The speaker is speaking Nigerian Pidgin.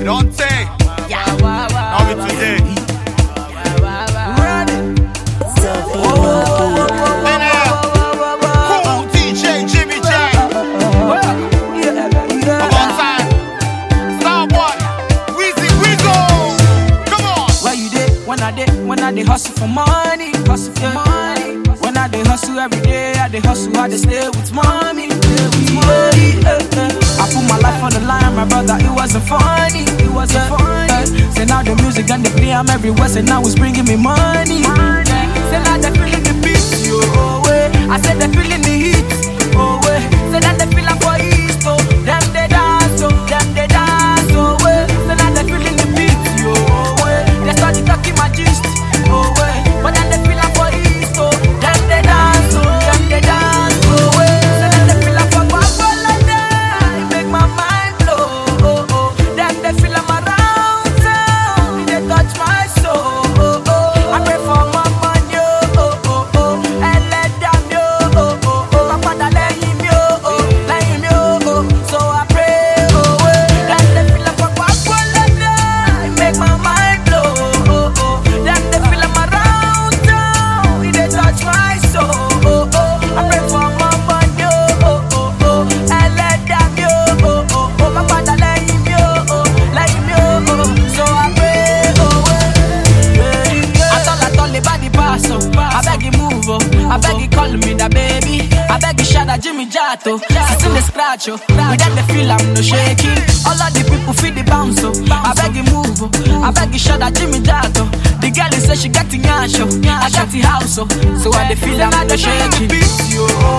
don't say. Now be today. Then, uh, cool DJ Jimmy J. Come on, time. Starboy. Weezy Weezo. Come on. Where you dey? When I dey, when I dey hustle for money, hustle for money. When I dey hustle every day, I dey hustle, I dey stay with mommy, stay with mommy. eh, eh. I put my life on the line, my brother. It wasn't funny, it wasn't funny. Say now the music and the play, I'm everywhere. Say now it's bringing me money. Say now they feeling the beat, yo. Oh, way. I said they feeling the heat, oh way. Say that they feeling for East, oh. Them they dance, oh. Them they dance, oh way. Say now they feeling the beat, yo. Oh way. They start talking my gist, oh way. But then they feeling for East, oh. Them they dance, oh. Them they dance, oh way. Say that they feeling for Guapola, it make my mind blow, oh oh. Them they feel I'm around town, they touch my soul, oh oh. I pray for my money, oh oh oh oh. Ẹlẹ́dàá mi, oh oh oh oh. Má padà lẹ́yìn mi, oh oh, lẹ́yìn mi, oh oh. So I pray, oh oh. Them they feel I'm for Guapola, it make my mind blow, oh oh. Them they feel I'm around town, they touch my soul, oh oh. I pray for my money, oh oh oh oh. Ẹlẹ́dàá mi, oh oh oh oh. Má padà lẹ́yìn mi, oh oh, lẹ́yìn mi, oh oh. So I pray, oh oh. Atol atol le body pass oh. I beg you move oh. I beg you call me that baby. I beg you shout out Jimmy Jato. Still the scratch oh. Without the feel I'm no shaking. All of the people feel the bounce oh. I beg you move oh. I beg you shout out Jimmy Jato. The girl is say she got the yash oh. I got the house oh. So I the feel I'm no shaking.